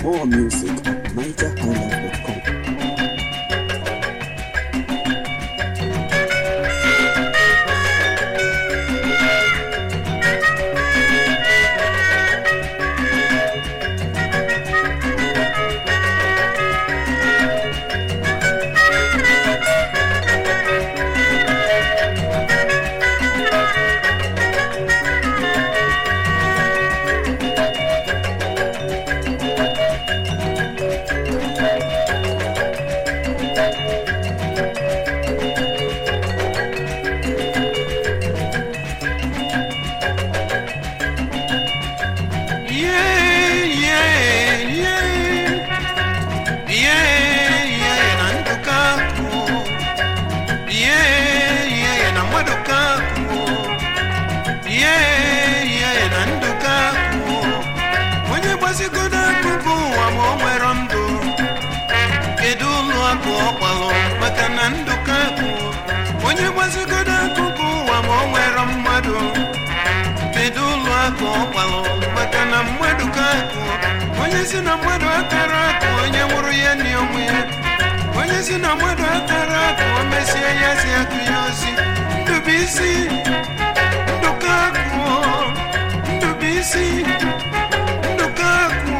More music at nigerhighlife.com. Yeah, yeah, yeah. Yeah, yeah, na ndukaku. Yeah, yeah, na mwadukaku. Yeah, yeah, na ndukaku. Onye gbasigodo akụkụ ụwa ma o nwere ndụ kedu ụlọ akụ ọ kpalụ maka na ndụkaku onye gbasigodo akụkụ ụwa ma o nwere mmadụ kedu ụlọ akụ ọ kpalụ maka na mmadụ ka akụ onye si na mmadụ akara akụ onye nwụrụ ya na onwe ya onye si na mmadụ akara akụ o mesie ya si akụ ya ozi ndụbụisi ndụka akụ ndụbụisi ndụka akụ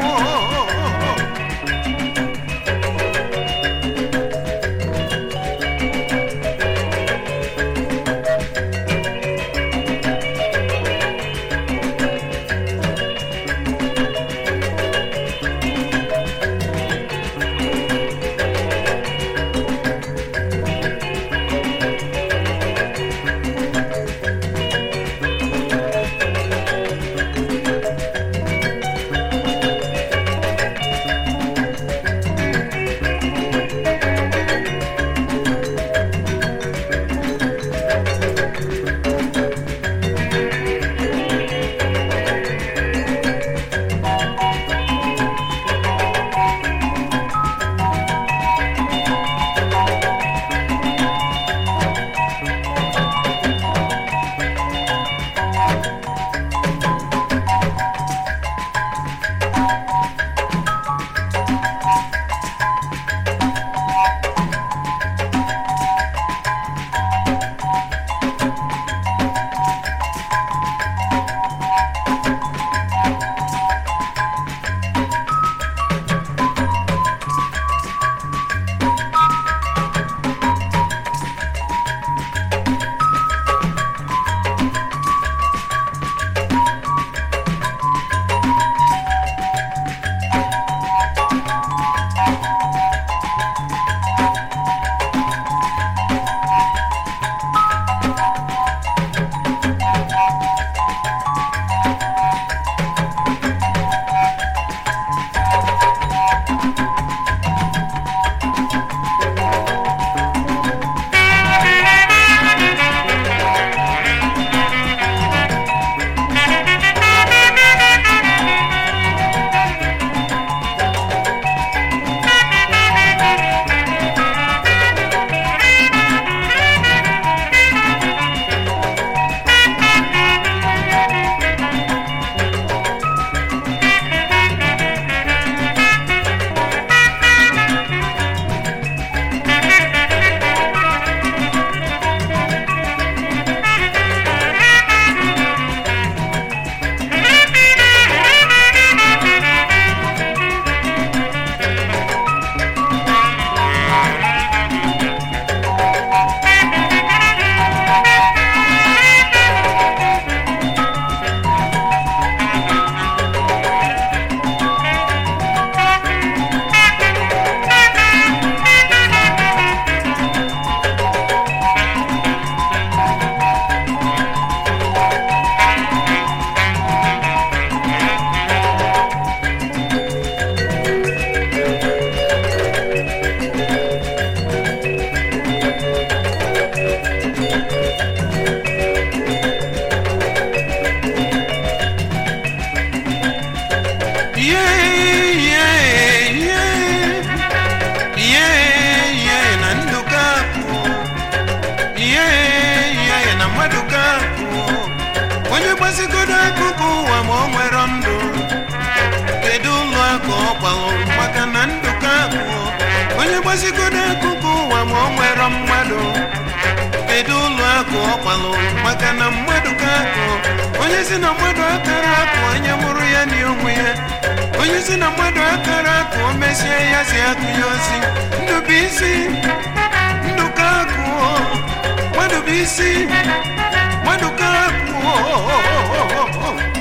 nwere mmadụ kedu ụlọ akụ ọ kwalụ maka na mmadụ ka akụ onye si na mmadụ akara akụ onye mụrụ ya na onwe ya onye si na mmadụ akara akụ o mesie ya si akụ ya osi ndụ bụ isi ndụ ka akụ mmadụ bụ isi mmadụ ka akụ